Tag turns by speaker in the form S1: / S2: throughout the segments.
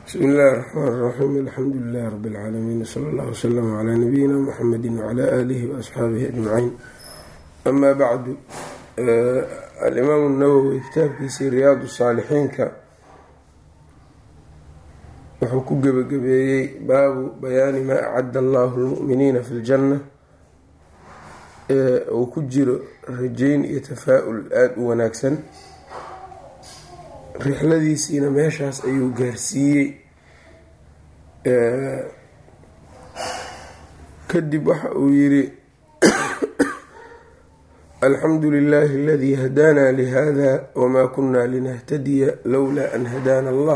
S1: bsmi illaahi raxmaan raxiim alxamdu lilahi rabi اlcaalamiin wsala allah wslama calaa nabiyina muxamedi wcala aalihi waasxaabihi ajmaciin amaa bacdu alimaamu nawowi kitaabkiisii riyaadu saalixiinka wuxuu ku gebagabeeyey baabu bayaani maa acadda allahu lmu'miniina fi ljanna ee uu ku jiro rajayn iyo tafaa-ul aada u wanaagsan rixladiisiina meeshaas ayuu gaarsiiyey kadib waxa uu yiri alxamdu lilahi aladii hadaana lihada wma kuna linahtadiya lowlaa an hadaana allah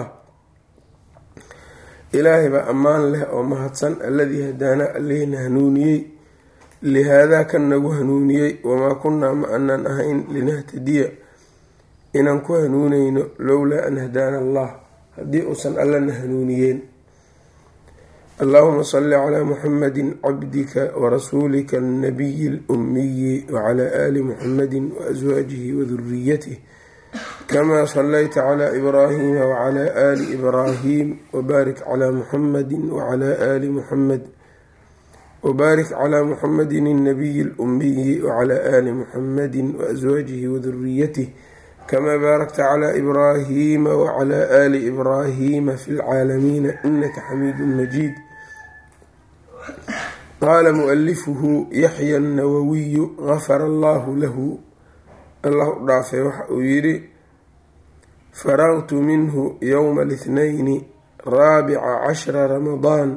S1: ilaahay baa ammaan leh oo mahadsan alladii hadaana allihina hanuuniyey lihaadaa kan nagu hanuuniyey wamaa kunaa ma anaan ahayn linahtadiya inaan ku hanuuneyno lowlaa an hadaana allah haddii uusan allana hanuuniyeen allahuma salli calaa muxamadi cabdika warasuulika alnabiyi اlumiyi wacalaa aali muxamadi waaswaajihi waduriyatih kamaa salayta calaa ibraahima wacalaa aali ibraahim wabaarik calaa muxamadi wacalaa aali muxamed wbaarik calaa muxamadi alnabiyi اlumiyi wacalaa aali muxamadi waaswaajihi waduriyatih kamaa baarakta calaa ibraahima wacalaa aali ibraahima fi lcaalamiina inaka xamiidu majiid qaala mualifuhu yaxya annawawiyu gafara allahu lahu allah u dhaafay waxa uu yidhi faraqtu minhu yowma lithnayni raabica cashra ramadaan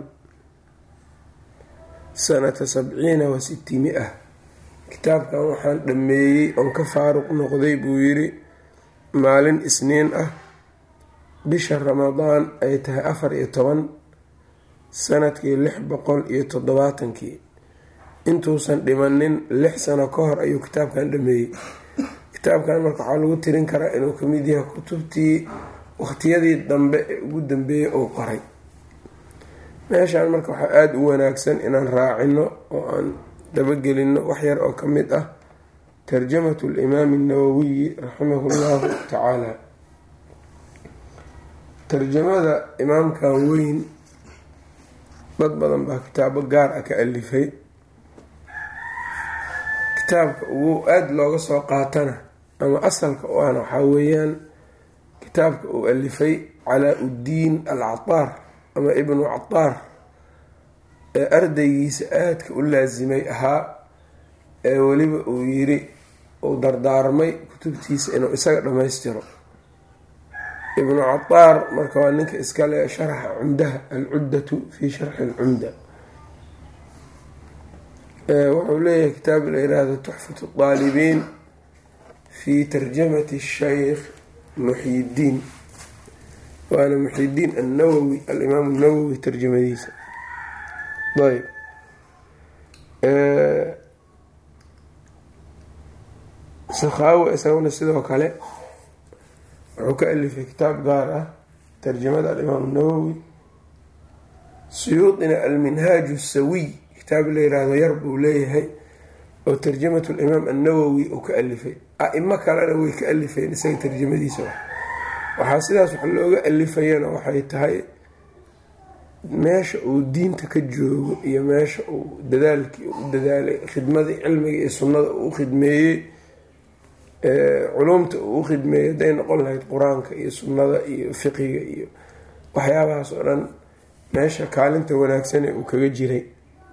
S1: sanata sabciina wa siti mi-a kitaabkan waxaan dhammeeyey oon ka faaruq noqday buu yidhi maalin isniin ah bisha ramadaan ay tahay afar iyo toban sanadkii lix boqol iyo toddobaatankii intuusan dhimanin lix sano ka hor ayuu kitaabkan dhameeyey kitaabkan marka waxaa lagu tirin karaa inuu kamid yahay kutubtii waqtiyadii dambe ee ugu dambeeyey uu qoray meeshaan marka waxaa aada u wanaagsan inaan raacino oo aan dabagelino wax yar oo ka mid ah tarjamatu limaami nawowiyi raximahu llahu tacaala tarjamada imaamkan weyn dad badan baa kitaabo gaar ah ka alifay kitaabka ugu aada looga soo qaatana ama asalka u ahna waxaa weeyaan kitaabka uu alifay calaa uddiin al cataar ama ibnu cataar ee ardaygiisa aadka u laasimay ahaa ee weliba uu yiri uu dardaarmay kutubtiisa inuu isaga dhammaystiro ibnu cataar marka waa ninka iskale sharxa cumdaha alcuddatu fi sharxi alcumda wuxuu leeyahay kitaab la yiraahdo tuxfatu daalibiin fi tarjamati shaykh muxyidiin waana muxyidiin annawowi alimaam nawowi tarjamadiisa ayb sakhaawi isaguna sidoo kale wuxuu ka alifay kitaab gaar ah tarjamada alimaam nawowi suyuudina alminhaaju sawiy kitaab la yiraahdo yar buu leeyahay oo tarjamatu limaam annawowi uu ka alifay a-imo kalena way ka alifeen isaga tarjamadiisa waxaa sidaas wax looga alifayana waxay tahay meesha uu diinta ka joogo iyo meesha uu dadaalkii u dadaalay khidmadii cilmiga iyo sunnada uu u khidmeeyey culumta uu u khidmeeyey hadday noqon lahayd qur-aanka iyo sunnada iyo fiqiga iyo waxyaabahaas oo dhan meesha kaalinta wanaagsane uu kaga jiray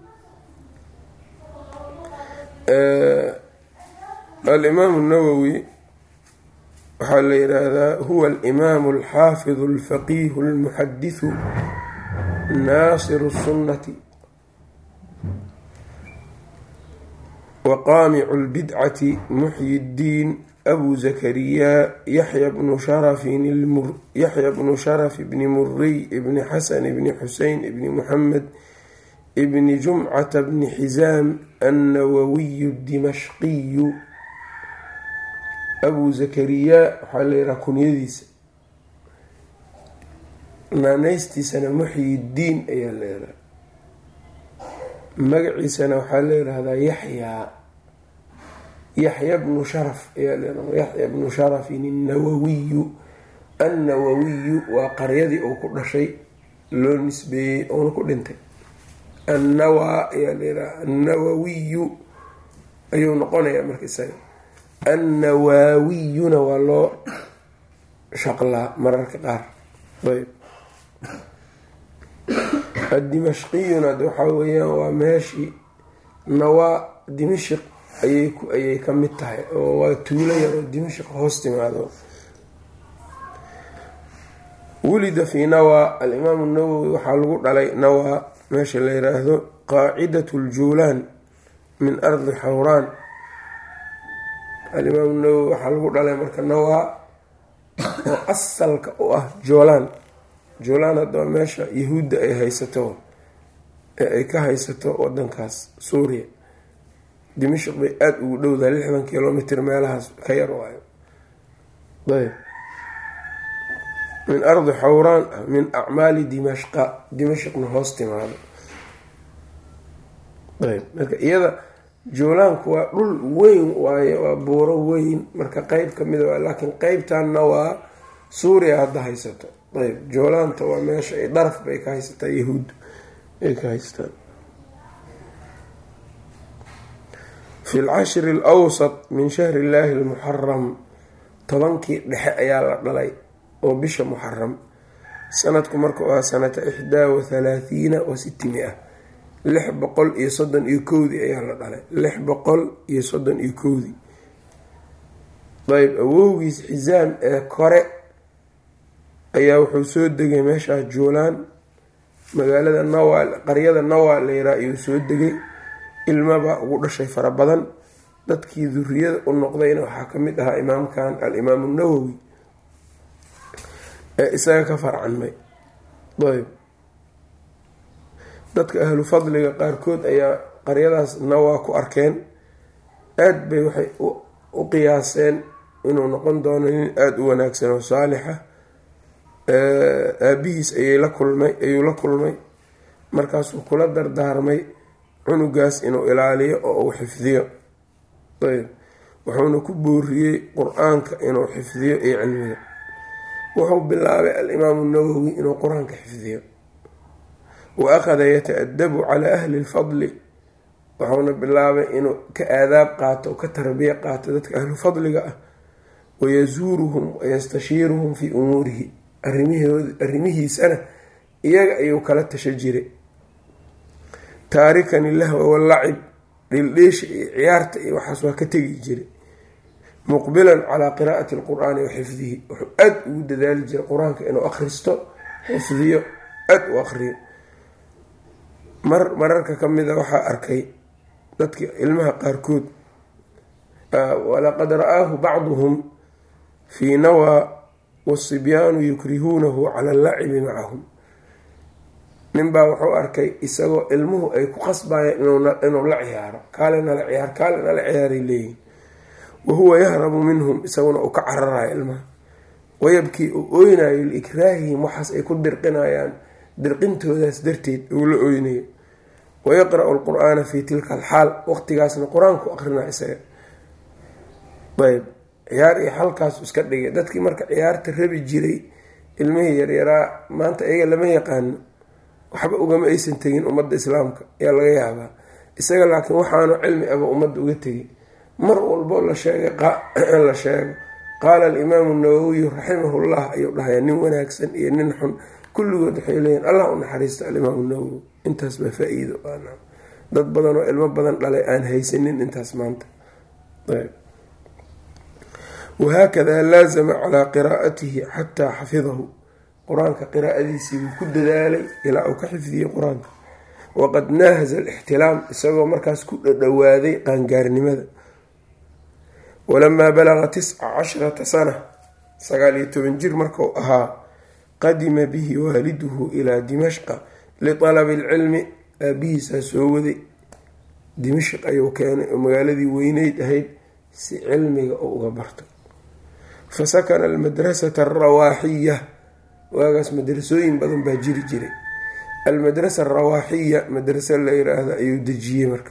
S1: alimaamu nawowi waxaa la yidhaahdaa huwa alimaamu alxaafidu alfaqiihu almuxadisu naasiru sunnati waqaamicu lbidcati muxyi ddiin abu zakariya yaxya bnu sharafyaxya bnu sharaf bni muriy ibni xasan ibni xusein ibni muxamed ibni jumcata bni xisaam annawawiyu dimashqiyu abu zakariya waxaa la yidhaha kunyadiisa naaneystiisana muxyi ddiin ayaa la yidhaha magaciisana waxaa la yidhaahdaa yaxyaa yaxya bnu sharaf ayaa la yidhahda yaxya bnu sharafin annawawiyu annawawiyu waa qaryadii uu ku dhashay loo nisbeeyey oona ku dhintay annawaa ayaa layidhaha annawawiyu ayuu noqonayaa marka isaga annawaawiyuna waa loo shaqlaa mararka qaar ayb addimashqiyuna waxaa weeyaan waa meeshii nawaa dimashik ayay ayay ka mid tahay oo waa tuulo yar oo dimashik hoos timaado wulida fii nawaa alimaamu nawowi waxaa lagu dhalay nawaa meesha la yiraahdo qaacidat ljuulaan min ardi xawraan alimaamu nawowi waxaa lagu dhalay marka nawaa oo asalka u ah joolaan joolaan haddaba meesha yahuudda ay haysato ee ay ka haysato wadankaas suuriya dimashik bay aada ugu dhowdahay lixdan kilomitr meelahaas ka yar waayo ayb min ardi xawraan min acmaali dimashqa dimashqna hoos timaado ayb marka iyada joolaanku waa dhul weyn waaye waa buuro weyn marka qeyb kamida waa laakiin qeybtanna waa suuriya hadda haysato ayb joolaanta waa meesha ay daraf bay ka haysataa yahuud ay ka haystaan fi lcashri alwsat min shahri illaahi almuxaram tobankii dhexe ayaa la dhalay oo bisha muxaram sanadku marka waa sanata ixdaa wa halaathiina wa siti mia lix boqol iyo soddon iyo kowdii ayaa la dhalay lix boqol iyo soddon iyo kowdii ayb awowgiis xisaam ee kore ayaa wuxuu soo degay meeshaa joolaan magaalada nawa qaryada nawa layraa ayuu soo degay ilmabaa ugu dhashay fara badan dadkii duriyada u noqdayna waxaa ka mid ahaa imaamkan alimaamu nawowi ee isaga ka farcanmay ayb dadka ahlu fadliga qaarkood ayaa qaryadaas nawaa ku arkeen aada bay waxay u qiyaaseen inuu noqon doono nin aada u wanaagsan oo saalixa aabihiis ayay la kulmay ayuu la kulmay markaasuu kula dardaarmay cunugaas inuu ilaaliyo oo uu xifdiyo ayb wuxuuna ku booriyey qur-aanka inuu xifdiyo iyo cilmiga wuxuu bilaabay alimaamu nawowi inuu qur-aanka xifdiyo wa akhada yata-adabu calaa ahli lfadli wuxuuna bilaabay inuu ka aadaab qaato ka tarbiya qaato dadka ahlu fadliga ah wayasuuruhum wayastashiiruhum fii umuurihi arrimihiisana iyaga ayuu kala tasha jiray taarikan ilahwa wallacib dhildheesha iyo ciyaarta iyo waxaas waa ka tegi jiray muqbilan calaa qiraa'ati alqur-aani wa xifdihi wuxuu aada ugu dadaali jiray qur-aanka inuu akhristo xifdiyo aada u akhriyo mar mararka ka mida waxaa arkay dadki ilmaha qaarkood walaqad ra-aahu bacduhum fii nawaa wasibyaanu yukrihuunahu cala allacibi macahum ninbaa wuxuu arkay isagoo ilmuhu ay ku qasbayeen inuu la ciyaaro kaale nala ciyaar kaale nala ciyaaray leeyihin wahuwa yahrabu minhum isaguna uu ka cararayo ilmaha wayabkii uu oynayo liikraahihim waxaas ay ku dirqinayaan dirqintoodaas darteed uu la oynayo wayaqra-u lqur-aana fi tilka alxaal waqtigaasna qur-aanku aqrinaa isaga ayb ciyaar iyo xalkaasu iska dhigay dadkii marka ciyaarta rabi jiray ilmihii yaryaraa maanta iyaga lama yaqaano waxba ugama aysan tegin ummadda islaamka ayaa laga yaabaa isaga laakiin waxaanu cilmi aba ummadda uga tegay mar walbo la sheegay la sheego qaala alimaamu nawowiyu raximahullah ayuu dhahaya nin wanaagsan iyo nin xun kulligood waxay leeyihin allah u naxariisto alimaamu nawowi intaas baa faa-iido dad badan oo ilmo badan dhalay aan haysanin intaas maanta wahaakadaa laazama calaa qiraa'atihi xataa xafidahu qur-aanka qiraa'adiisii wuu ku dadaalay ilaa uu ka xifdiyey qur-aanka waqad naahaza alixtilaam isagoo markaas ku dhadhowaaday qaangaarnimada walamaa balaqa tisca casharata sana sagaal iyo toban jir markuu ahaa qadima bihi waaliduhu ilaa dimashqa lialabi alcilmi aabihiisaa soo waday dimashq ayuu keenay oo magaaladii weyneyd ahayd si cilmiga oo uga barto fa sakana almadrasata alrawaaxiya waagaas madrasooyin badan baa jiri jiray almadrasa alrawaaxiya madraso la yiraahdo ayuu dejiyey marka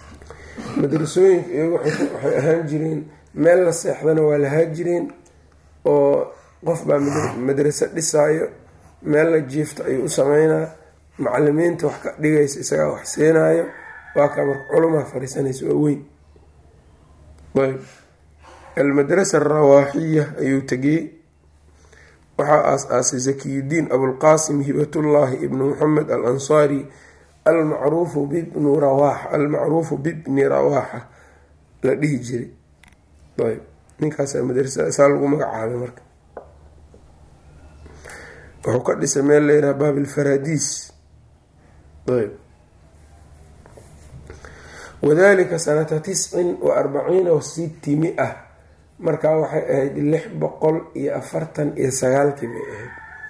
S1: madrasooyinka iyagu waxay ahaan jireen meel la seexdana waa lahaa jireen oo qof baa madraso dhisaayo meel la jiifto ayuu u sameynaa macalimiinta wax ka dhigaysa isagaa wax siinaayo waa kaa marka culumaa fariisanaysa waa weyn ayb almadrasa arawaaxiya ayuu tegiyey waxaa aas-aasay zakiyudiin abulqaasim hibatullaahi ibnu moxamed al ansaari almacruufu bibnu rawaaxa almacruufu bibni rawaaxa la dhihi jiray ayb ninkaasaa madrasada saa lagu magacaabay marka wuxuu ka dhisay meel layidhaha baabilfaradiis ayb wadalika sanata tiscin wa arbaciina wa siti mi-a markaa waxay ahayd lix boqol iyo afartan iyo sagaalkii bay ahayd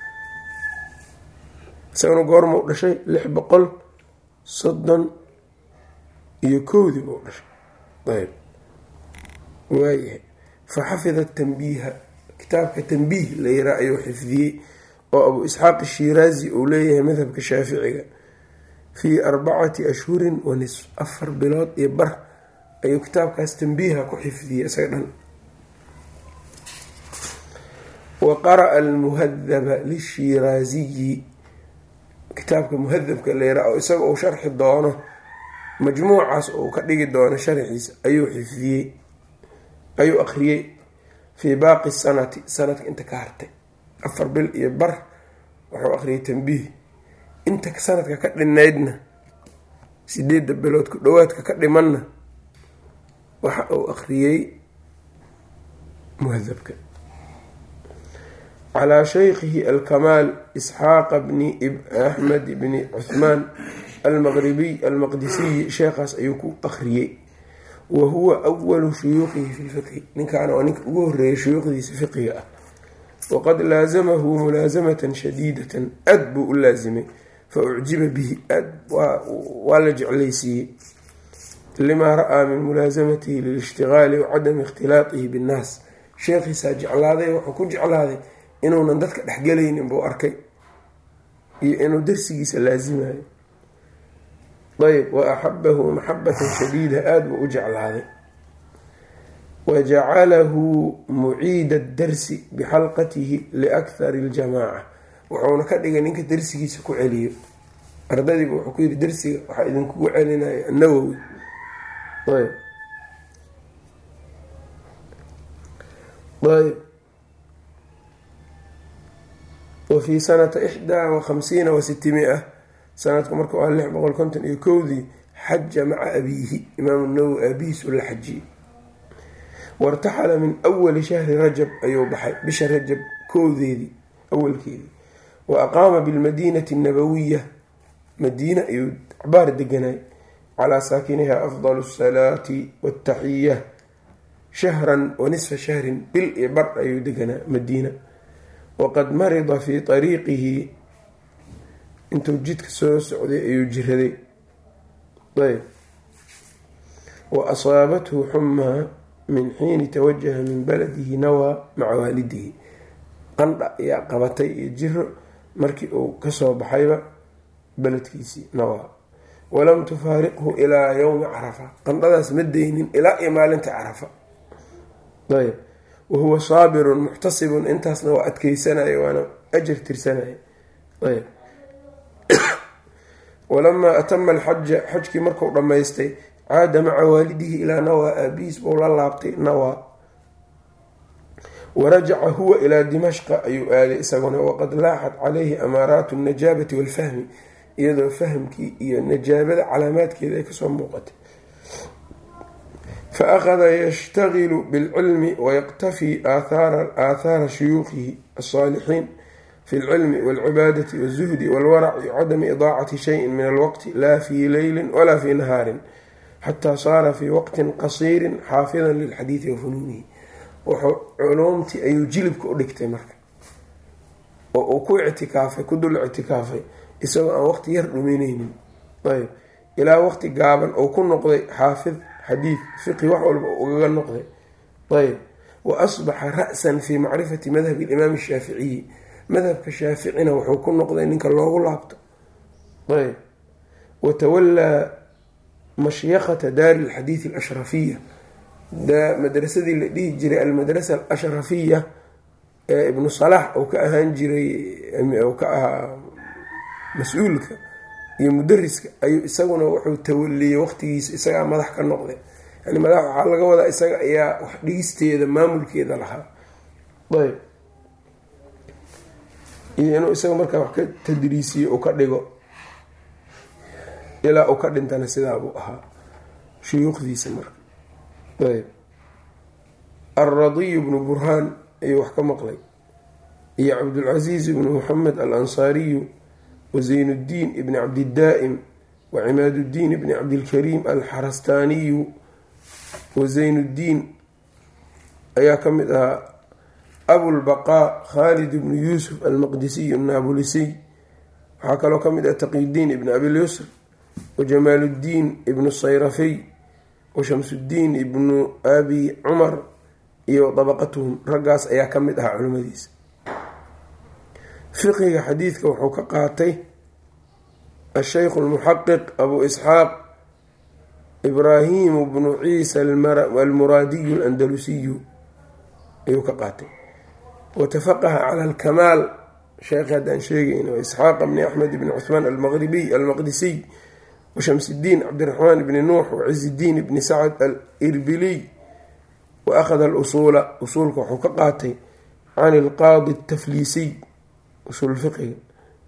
S1: isagana goorma u dhashay lix boqol soddon iyo kowdii buu dhashay ayb waayahay fa xafida tanbiiha kitaabka tanbiih la yiraa ayuu xifdiyey oo abu isxaaq shiraazi uu leeyahay madhabka shaaficiga fii arbacati ashhurin wa nisf afar bilood iyo bar ayuu kitaabkaas tanbiiha ku xifdiyey isaga dhan wa qara'a almuhadaba lishiraaziyi kitaabka muhadabka leera oo isaga uu sharxi doono majmuucaas uu ka dhigi doono sharxiisa ayuu xifdiyey ayuu akhriyey fii baaqi sanati sanadka inta ka hartay afar bil iyo bar wuxuu akhriyay tanbiih inta sanadka ka dhinaydna sideedda bilood ku dhowaadka ka dhimanna waxa uu akhriyey muhadabka calaa shaykhihi alkamaal isxaaqa bni axmed bni cuthmaan almaqribiy almaqdisiyi sheekhaas ayuu ku akhriyey wa huwa awalu shuyuuqihi fi lfiqhi ninkaana waa ninka ugu horeeyay shuyuuqdiisa fiqiga ah waqad laasamahu mulaasamatan shadiidatan aad buu u laasimay fa ucjiba bihi aad waa la jeclaysiiyey limaa ra-aa min mulaasamatihi lilishtigaali wa cadami ikhtilaatihi binnaas sheekhiisaa jeclaaday wuxuu ku jeclaaday inuunan dadka dhexgelaynin buu arkay iyo inuu darsigiisa laasimayo ayb wa axabahu maxabatan shadiida aada buu u jeclaaday wa jacalahu muciida darsi bixalqatihi liakhari iljamaaca wuxuuna ka dhigay ninka darsigiisa ku celiyo ardadiiba wuxuu ku yiri darsiga waxaa idinkugu celinaya nawowi ayb ayb wa fii sanata ixdaa wa khamsiina wa sitimia sanadku marka waa lix boqol konton iyo kowdii xaja maca abiihi imaamu nawowi aabihiis u la xajiyey wartaxala min awali shahri rajab ayuu baxay bisha rajab kowdeedii awalkeedii wa aqaama bilmadiinati annabawiya madiina ayuu cabaar deganay calaa saakiniha afdal asalaati waataxiya shahran wa nisfa shahrin bil iyo bar ayuu deganaa madiina waqad marida fii ariiqihi intuu jidka soo socday ayuu jiraday ayb wa asaabathu xumaa min xiini tawajaha min baladihi nawaa maca waalidihi qandha ayaa qabatay iyo jiro markii uu kasoo baxayba beledkiisii nawaa walam tufaariqhu ilaa yowmi carafa qandhadaas ma deynin ilaa iyo maalinta carafa ayb wahuwa saabirun muxtasibun intaasna waa adkeysanaya waana ajar tirsanaya ayb walamaa atama alxaja xajkii marku dhammaystay caada maca waalidihi ilaa nawaa aabihiis buu la laabtay nawaa warajaca huwa ilaa dimashqa ayuu aaday isaguna waqad laaxat calayhi amaaraatu alnajaabati walfahmi iyadoo fahamkii iyo najaabada calaamaadkeeda ay kasoo muuqatay fa akhada yashtagilu bilcilmi wayaqtafii aathaara shuyuukihi alsaalixiin fi lcilmi walcibaadati walzuhdi walwaraci wacadami idaacati shayin min alwaqti laa fii leylin walaa fii nahaarin xataa saara fii waqtin qasiirin xaafidan lilxadiidi wa funuunihi wuxuu culuumtii ayuu jilibka u dhigtay marka oo uu ku ictikaafay ku dul ictikaafay isagoo aan waqti yar dhumineynin ayb ilaa waqti gaaban oo ku noqday xaafid xadiid fiqi wax walba ugaga noqday ayb wa asbaxa ra-san fii macrifati madhabi alimaam ashaaficiyi madhabka shaaficina wuxuu ku noqday ninka loogu laabto ayb watawallaa mashyakata daari alxadiidi alashrafiya madrasadii la dhihi jiray almadrasa alashrafiya ibnu salax uu ka ahaan jiray uu ka ahaa mas-uulka iyo mudariska ayuu isaguna wuxuu tawaliyey waqtigiisa isagaa madax ka noqday yani madax waxaa laga wadaa isaga ayaa wax dhigisteeda maamulkeeda lahaa ayb iyo inuu isaga markaa wax ka tadriisiyo uu ka dhigo ilaa uu ka dhintana sidaabuu ahaa shuyuukhdiisa marka ayb alradiy bnu burhaan ayuu wax ka maqlay iyo cabdulcasiiz ibnu moxamed al ansaariyu wa zaynuddiin ibni cabdidaa'im wa cimaaduddiin ibni cabdilkariim alxarastaaniyu wa zaynuddiin ayaa ka mid ahaa abulbaqaa khaalid ibnu yuusuf almaqdisiy annaabolisiy waxaa kaloo ka mid ah taqiyudiin ibni abilyusr wa jamaaluddiin ibnu sayrafiy wa shamsuddiin ibnu abi cumar iyo dabaqatuhum raggaas ayaa ka mid ahaa culimmadiisa fiqiga xadiidka wuxuu ka qaatay asheykhu almuxaqiq abu isxaaq ibraahimu bnu ciisa almuraadiyu alandalusiyu ayuu ka qaatay watafaqaha cala alkamaal sheekhi haddaan sheegayna isxaaqa bni axmed bni cuhmaan almaqribiy almaqdisiy washamsidiin cabdiraxmaan bni nuux wacizidiin bni sacad al irbiliy wa akhada alusuula usuulka wuxuu ka qaatay can ilqaadi atafliisiy usuul fiqiga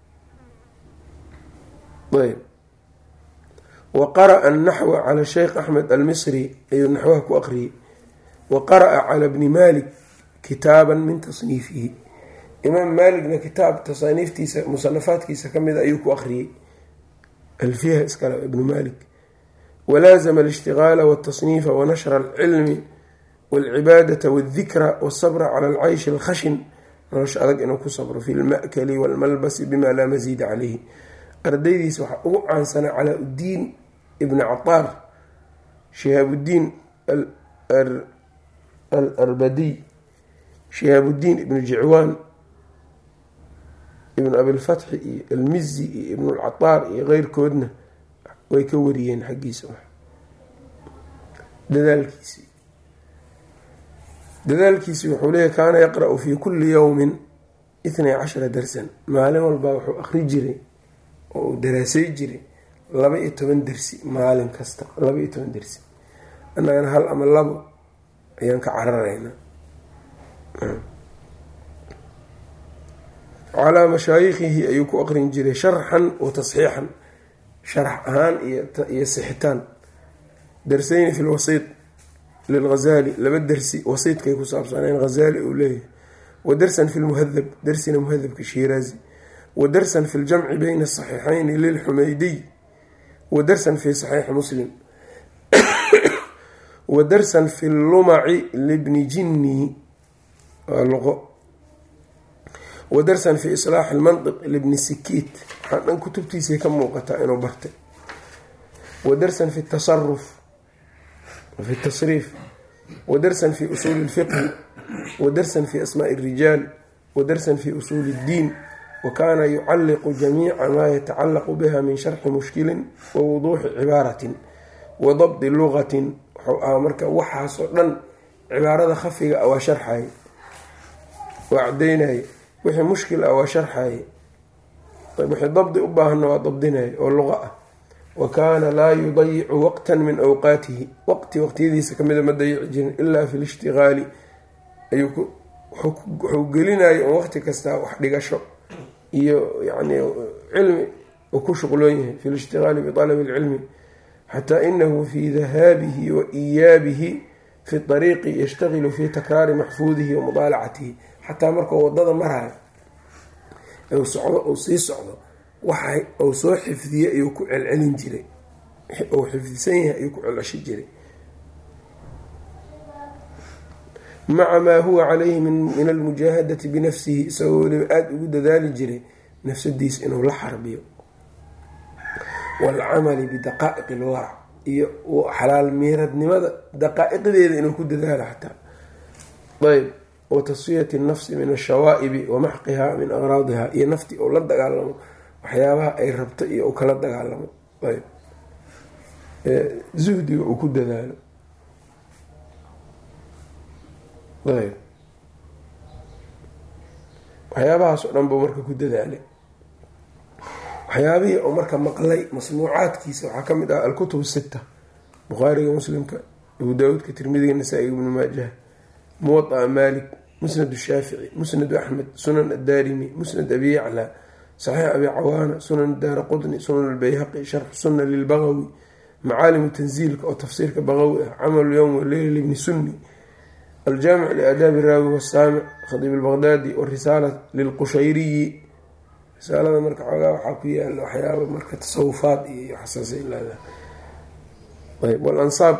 S1: ayb wa qara'a annaxwa cala sheykh axmed almisri ayuu naxwaha ku aqriyey wa qara'a cala bni malik kitaaban min tasniifihi imaam maaligna kitaab tasaaniiftiisa musanafaadkiisa ka mida ayuu ku aqriyey alfiha iskale ibnu malik walaazama alishtigaala waltasniifa wanashra alcilmi walcibaadata waldikra walsabra cala alcayshi alkhashin nolosha adag inuu ku sabro fi lma'kali walmalbasi bima laa masiida caleyhi ardaydiisa waxaa ugu caansanaa calaa uddiin ibni cataar shihaabudiin al arbadiy shihaabudiin ibnu jicwaan ibnu abilfatxi iyo almizi iyo ibnulcataar iyo keyrkoodna way ka wariyeen xaggiisa dadaalkiisii dadaalkiisi wuxuu leeyahy kaana yaqra-u fii kulli yowmin itnay cashara darsan maalin walbaa wuxuu akri jiray oo uu daraasay jiray laba iyo toban dersi maalin kasta laba iyo toban dersi annagana hal ama labo ayaan ka cararaynaa calaa mashaayikhihi ayuu ku aqrin jiray sharxan wa tasxiixan sharax ahaan iyo sixitaan darsayni fi lwasiit lilghazali laba dersi wasiidkay ku saabsaneen hazali uu leeyahay wa darsan fi lmuhadab darsina muhadabka shiiraazi wa darsan fi ljamci bayna asaxiixayni lilxumeydiy wa darsan fi saxiixi muslim wa darsan fi lumaci libni jinni waa luqo wa darsan fi islaaxi lmantiq libni sikiit waxaa dhan kutubtiisay ka muuqataa inuu bartay wa darsan fi tasaruf fi tasriif wa darsan fi usuuli lfiqhi wa darsan fi asmaai اrijaal wa darsan fi usuuli اddiin wa kaana yucalliqu jamiica maa yatacallaqu biha min sharxi mushkilin wa wuduuxi cibaaratin wa dabdi lugatin wuxuu ahaa marka waxaasoo dhan cibaarada khafiga ah waa sharxaye waa cadeynaye wixii mushkil ah waa sharxaye wixii dabdi u baahanna waa dabdinaye oo luqa ah wa kaana laa yudayicu waqtan min awqaatihi waqti waqtiyadiisa kamida ma dayici jirin ilaa fi lishtigaali ayuu wuxuu gelinayo un waqti kastaa wax dhigasho iyo yani cilmi uu ku shuqloon yahay fi lishtigaali bialabi lcilmi xataa inahu fi dahaabihi wa iyaabihi fi ariiqi yashtagilu fi takraari maxfuudihi wa mudaalacatihi xataa markuu wadada maraayo u socdo uu sii socdo waxa uu soo xifdiyey ayuu ku celcelin jiray uu xifdisan yahay ayuu ku celceshi jiray maca maa huwa calayhi min almujaahadati binafsihi isagoo weliba aada ugu dadaali jiray nafsadiisa inuu la xarbiyo waalcamali bidaqaa'iq ilwarac iyo xalaal miiradnimada daqaa-iqdeeda inuu ku dadaalo xataa ayb wa tasfiyati nafsi min ashawaa'ibi wa maxqiha min aqraadiha iyo nafti uu la dagaalamo waxyaabaha ay rabto iyo uu kala dagaalamo ayb zuhdiga uu ku dadaalo ayb waxyaabahaas oo dhan buu marka ku dadaalay waxyaabihii oo marka maqlay masnuucaadkiisa waxaa ka mid ah alkutub sita bukhaariga muslimka abu daawuudka tirmidiga nasaa-iga ibnu maajaha muwadaa maalik musnad shaafici musnad axmed sunan addaarimi musnad abi yacla saxiix abi cawaana sunan daara qudni sunan albayhaqi sharxu sunna lilbagawi macaalimu tanziilka oo tafsiirka bagawi ah camalu yowm waleyl ibni sunni aljaamic liaadaabi raawi wasaamic khadiib albaqdaadi warisaala lilqushayriyi risaalada marka xoogaa waxaa ku yaala waxyaaba marka tasawufaad iyo xasaasay leedahay ayb walansaab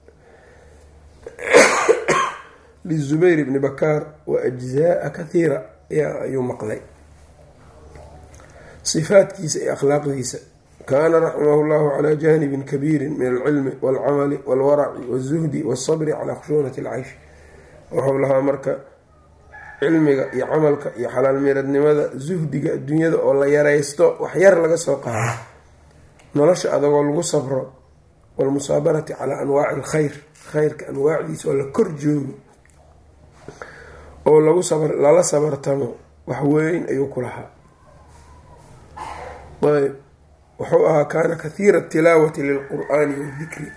S1: lizubayr bni bakaar wa ajzaaa kathiira ayuu maqlay sifaadkiisa iyo akhlaaqdiisa kaana raximahu llahu calaa janibin kabiirin min alcilmi walcamali walwaraci walzuhdi walsabri calaa khushuunati alcaysh wuxuu lahaa marka cilmiga iyo camalka iyo xalaal miradnimada zuhdiga adduunyada oo la yaraysto wax yar laga soo qaado nolosha adagoo lagu sabro walmusaabarati calaa anwaaci alkhayr khayrka anwaacdiisa oo la kor joogo oo lagu lala sabartamo wax weyn ayuu ku lahaa ayb wuxuu ahaa kaana kathiira tilaawati lilqur'aani wadikri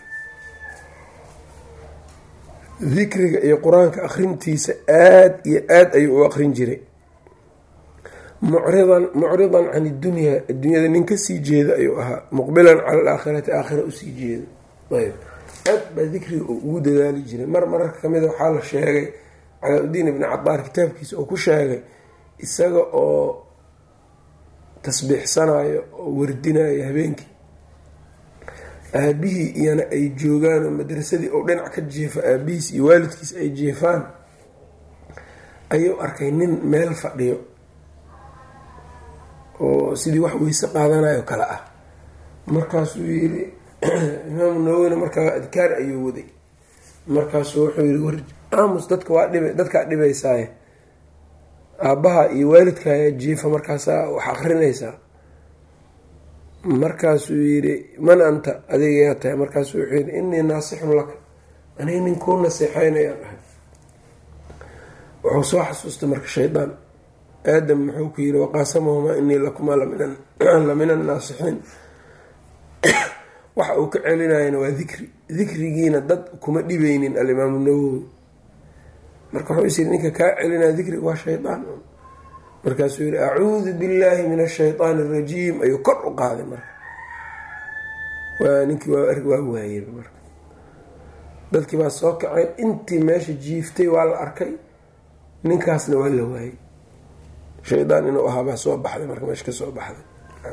S1: dikriga iyo qur-aanka akrintiisa aada iyo aada ayuu u aqrin jiray mucridan mucridan can idunyaa adduunyada nin kasii jeeda ayuu ahaa muqbilan cala alaakhirati aakhira usii jeeda ayb aad baa dikriga uu ugu dadaali jiray mar mararka kamida waxaa la sheegay calaa-udiin ibni cadaar kitaabkiisa oo ku sheegay isaga oo tasbiixsanayo oo wardinayo habeenkii aabihii iyana ay joogaan oo madrasadii ou dhinac ka jeefo aabihiis iyo waalidkiis ay jeefaan ayuu arkay nin meel fadhiyo oo sidii wax weyse qaadanayo kale ah markaasuu yiri imaamu nawowina markaa adkaar ayuu waday markaasuu wuxuu yiri war aamus dadka waa dhib dadkaa dhibaysaaye aabbaha iyo waalidka ayaa jiifa markaasaa wax akrinaysaa markaasuu yidhi man anta adigayaa tahay markaasuu wuxuu yidhi innii naasixun laka aniga nin kuu naseexeynayaan dhahay wuxuu soo xasuustay marka shaydaan aadam muxuu ku yidhi waqaasamahumaa inii lakumaa lamina annaasixiin waxa uu ka celinayana waa dikri dikrigiina dad kuma dhibeynin alimaamu nawowi marka wuxuu is yidhi ninka kaa celinaya dikriga waa shaydaan markaasuu yihi acuudu billahi min ashaytaan arajiim ayuu kor u qaaday marka waa ninkii waa waayey marka dadkii baa soo kaceen intii meesha jiiftay waa la arkay ninkaasna waa la waayey shaydaan inuu ahaabaa soo baxday marka meesha ka soo baxday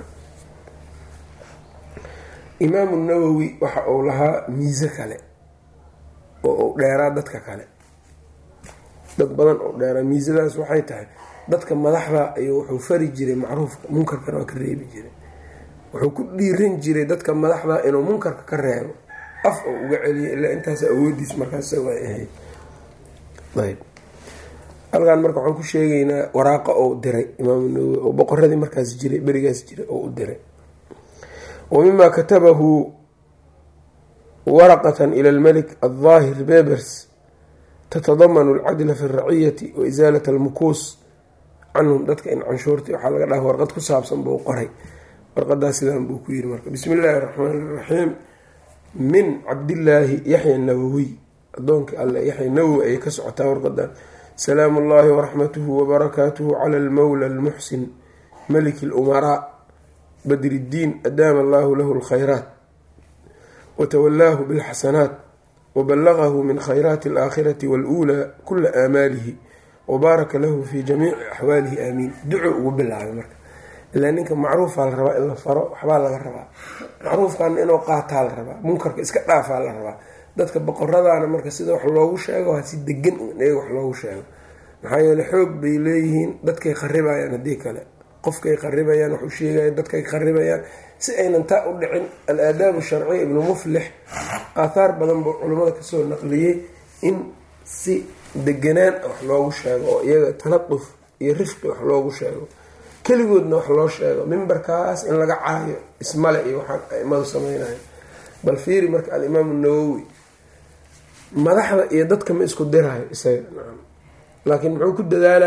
S1: imaamu nawowi waxa uu lahaa miise kale oo uu dheeraa dadka kale dad badan oo dheeraa miisadaas waxay tahay dadka madaxda ayuu wuxuu fari jiray macruufka munkarkana waa ka reebi jiray wuxuu ku dhiiran jiray dadka madaxda inuu munkarka ka reebo af oo uga celiyo ilaa intaas awoodiis markaas way ahayd ayb halkan marka waxaan ku sheegaynaa waraaqo ou diray imaamu nawowi oo boqoradii markaas jiray berigaas jiray oo u diray wa mima katabahu waraqatan ila almelik aldaahir bebers tatadamanu alcadla fi alraciyati wa isaalat almukuus canhum dadka in canshuurta waxaa laga dhaha warqad ku saabsan buu qoray warqadaas sidaan buu ku yiri marka bismi illaahi raxmaani iraxiim min cabdillaahi yaxya nawowiy adoonka alle yaxya nawowi ayay ka socotaa warqadan salaamu ullaahi waraxmatuhu wabarakaatuhu cala almawla almuxsin maliki lumaraa badriddiin adaama allahu lahu lkhayraat watawallaahu bilxasanaat wbalagahu min khayraati alaakhirati waluulaa kula aamaalihi wabaaraka lahu fi jamiici axwaalihi aamiin duco ugu bilaabay marka ilaa ninka macruufaa la rabaa in la faro waxbaa laga rabaa macruufkana inuu qaataa la rabaa munkarka iska dhaafaa la rabaa dadka boqoradaana marka sida wax loogu sheego ha si degan iyaga wax loogu sheego maxaa yeele xoog bay leeyihiin dadkay kharibayaan haddii kale qofkay kharibayaan waxu sheegaya dadkay kharibayaan si aynan taa u dhicin al-aadaabu sharciya ibnu muflix aathaar badan buu culimmada kasoo naqliyey in si deganaan wax loogu sheego oo iyaga taladuf iyo rifqi wax loogu sheego keligoodna wax loo sheego mimbarkaas in laga caayo ismale iyo waxaan aimadu sameynayo bal fiiri marka alimaamu nawowi madaxda iyo dadka ma isku dirayo isaga nacam laakiin muxuu ku dadaalaa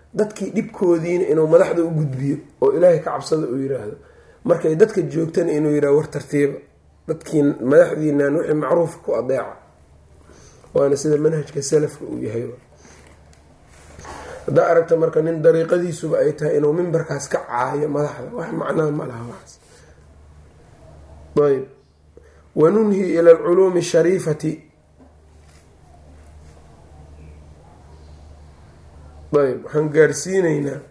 S1: dadkii dhibkoodiina inuu madaxda u gudbiyo oo ilaahay ka cabsada uu yiraahdo markay dadka joogtana inuu yirahdo war tartiiba dadkii madaxdiinan wixii macruufa ku adeeca waana sida manhajka salafka uu yahay haddaa aragta marka nin dariiqadiisuba ay tahay inuu mimbarkaas ka caayo madaxda wax macnaa ma laha waxaas ayb wanunhi ila alculuumi ashariifati ayb waxaan gaarsiineynaa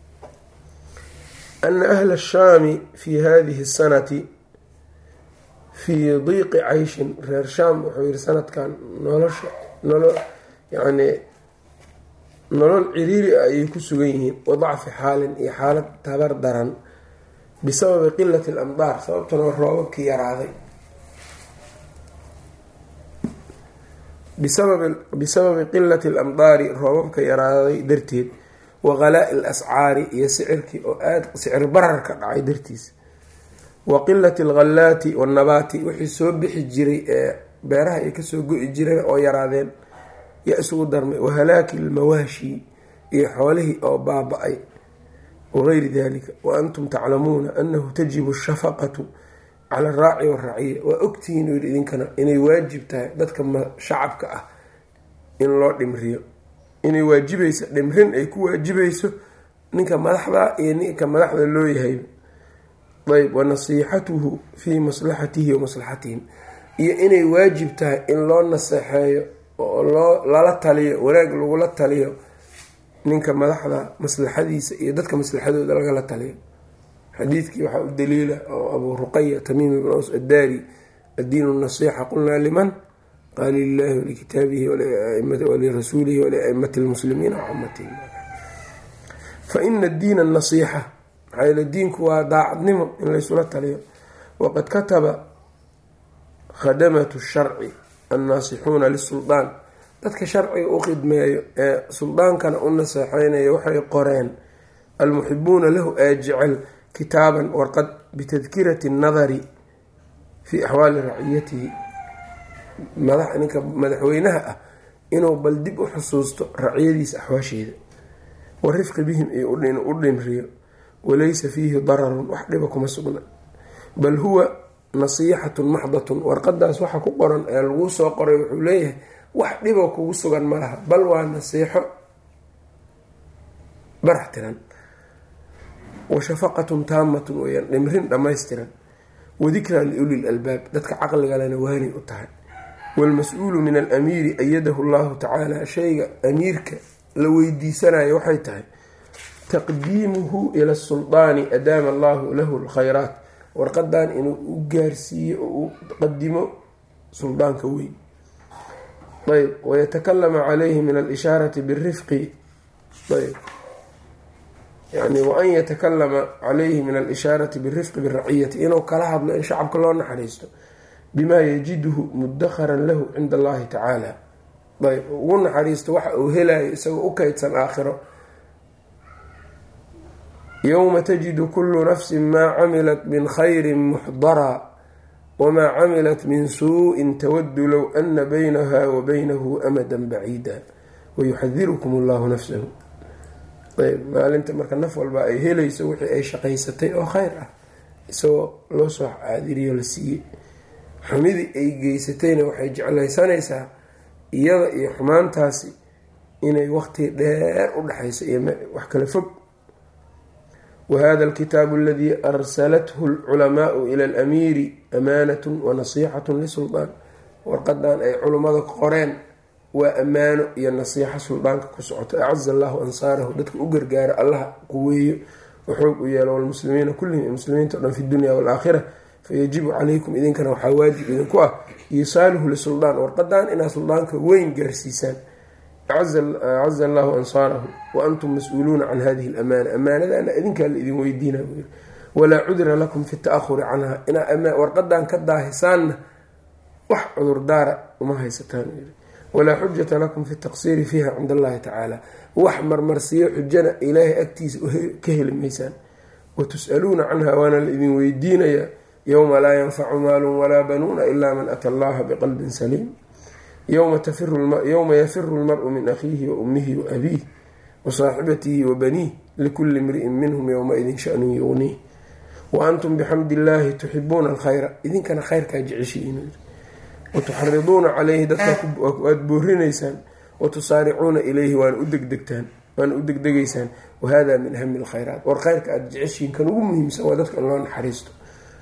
S1: ana ahla ashaami fi hadihi sanati fii diiqi cayshin reer shaam wuxuu yihi sanadkan nolosha nolo yani nolol ciriiri ah ayay ku sugan yihiin wadacfi xaalin iyo xaalad tabar daran bisababi qilati alamdaar sababtuna waa roobabkii yaraaday bisababi qilati alamdaari roobabka yaraaday darteed wa qalaa'i alascaari iyo sicirkii oo aada sicir bararka dhacay dartiis wa qilati alghallaati wannabaati wixii soo bixi jiray ee beeraha ay kasoo go-i jireen oo yaraadeen yaa isugu darmay wahalaaki lmawaashi iyo xoolihii oo baaba-ay wagayri dalika wa antum taclamuuna anahu tajibu ashafaqatu cala araaci waraciya waa ogtihiin u yidhi idinkana inay waajib tahay dadka shacabka ah in loo dhimriyo inay waajibayso dhimrin ay ku waajibayso ninka madaxda iyo ninka madaxda loo yahayba ayb wa nasiixatuhu fii maslaxatihi wa maslaxatihim iyo inay waajib tahay in loo naseexeeyo oo loo lala taliyo wanaag lagula taliyo ninka madaxda maslaxadiisa iyo dadka maslaxadooda lagala taliyo xadiidkii waxaa u daliila oo abuu ruqaya tamiim ibn aws addaari addiinu nasiixa qulnaa liman qaala lilahi walikitaabihi walirasuulihi waliaimati lmuslimiina wacamatihim fa ina diina nasiixa maxaa yeele diinku waa daacadnimo in laysula taliyo waqad kataba khadamatu sharci annaasixuuna lisuldaan dadka sharciga u khidmeeyo ee suldaankana u naseexeynaya waxay qoreen almuxibuuna lahu ee jecel kitaaban warqad bitadkirati annadari fii axwaali raciyatihi ninka madaxweynaha ah inuu bal dib u xusuusto raciyadiisa axwaasheeda wa rifqi bihim iyo u dhimriyo walaysa fiihi dararun wax dhiba kuma sugna bal huwa nasiixatun maxdatun warqadaas waxa ku qoran ee laguu soo qoray wuxuu leeyahay wax dhibo kugu sugan ma laha bal waa nasiixo barax tiran wa shafaqatun taamatun weyaan dhimrin dhammaystiran wadikraa liuli lalbaab dadka caqligalena waanay u tahay waalmas-uulu min alamiiri ayadahu llahu tacaala shayga amiirka la weydiisanayo waxay tahay taqdiimuhu ila suldaani adaama allahu lahu lkhayraat warqadan inuu u gaarsiiyo oo u qadimo suldaanka weyn ayb wayatakalama calayhi min alishaarati birifqi ayb yani waan yatakalama calayhi min alishaarati birifqi biraciyati inuu kala hadlo in shacabka loo naxariisto bimaa yajiduhu mudakharan lahu cinda allahi tacaala ayb ugu naxariisto waxa uu helayo isagoo u kaydsan aakhiro yowma tajidu kulu nafsin maa camilat min khayri muxdaraa wamaa camilat min suu-in tawadu low ana baynaha wa baynahu amadan baciida wayuxadirukum allahu nafsahu ayb maalinta marka naf walba ay helayso wixii ay shaqaysatay oo kheyr ah isagoo loo soo caadiriyo la siiyey xumidii ay geysatayna waxay jeclaysanaysaa iyada iyo xumaantaasi inay waqti dheer u dhexayso iyo wax kala fog wahada alkitaabu aladii arsalathu alculamaau ila alamiiri amaanatun wa nasiixatun lisuldaan warqadan ay culummada qoreen waa ammaano iyo nasiixo suldaanka ku socoto acaza allahu ansaarahu dadka u gargaaro allaha quweeyo waxoog u yeelo walmuslimiina kullihim iyo muslimiinta o dhan fi dunya waalaakhira fayajibu calaykum idinkana waxaa waajib idinku ah iisaaluhu lisuldaan warqadan inaad suldaanka weyn gaarsiisaan acaza allahu ansaarahu wa antum mas-uuluuna can hadihi alamaana amaanadana idinkaa la idin weydiina buu walaa cudra lakum fi ta-ahuri canha inaa warqadan ka daahisaanna wax cudurdaara uma haysataan walaa xujata lakum fi taqsiiri fiiha cinda allahi tacaala wax marmarsiyo xujana ilaahay agtiisa ka heli maysaan wa tus-aluuna canha waana la idin weydiinayaa yowma laa yanfacu maalun walaa banuuna ilaa man ata allaha biqalbin saliim yowma yafiru lmaru min akhiihi wa ummihi wa abiih wa saaxibatihi wa baniih likulli imri'in minhum yowma-idin shanun yugniih wa antum bixamdi illaahi tuxibuuna alkhayra idinkana khayrkaa jeceshihiin watuxariduuna caleyhi dadka aada boorinaysaan watusaaricuuna ilayhi waana u degdegtaan waana u degdegaysaan wahada min ahami lkhayraat war khayrka aada jeceshihiin kan ugu muhiimsan waa dadka in loo naxariisto